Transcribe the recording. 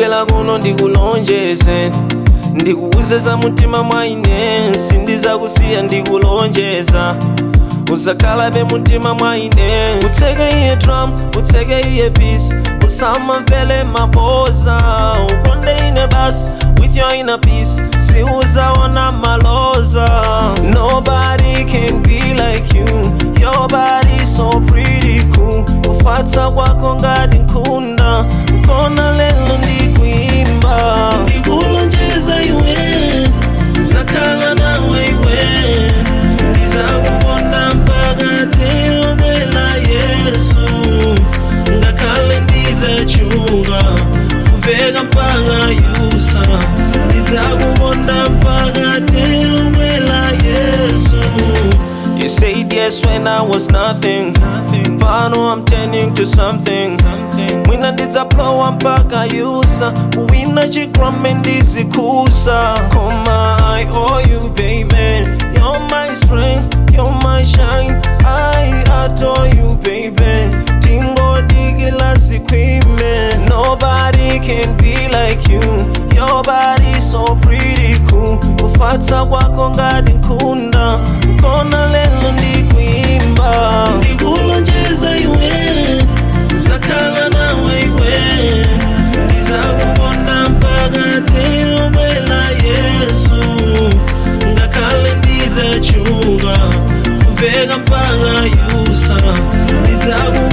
bwela kuno ndikulonjeze ndikuuze za mutima mwaine sindizakusiya ndikulonjeza uzakhala be mutima mwaine utseke iye drum utseke iye peace usamamvele maboza ukonde ine basi with your inner peace siuzaona maloza nobody can be like you your body so pretty cool kufatsa kwako ngati nkhunda kona lelo ndikuimba ndikulonjeza iwe zakhala nawe iwe ndizakukonda mpaka teomwela yesu ngakhale nditachuka kuveka mpaka yusa ndidzakukonda mpaka teomwela yesu You said yes when I was nothing. But now I'm turning to something. Mwina ndidzaplowa mpaka yusa kuwina chikrame ndizikusa koma I owe you baby You're my strength, you're my shine I adore you baby tingodikila zikwime Nobody can be like you Your body so pretty cool kufatsa kwako ngati nkhunda kona lelo ndikuimba ndikulonjeza iwe zakhala nawe iwe ndizakukonda mpaka teomwela yesu ngakhale nditachuka kuveka mpaka yusa ndidzaku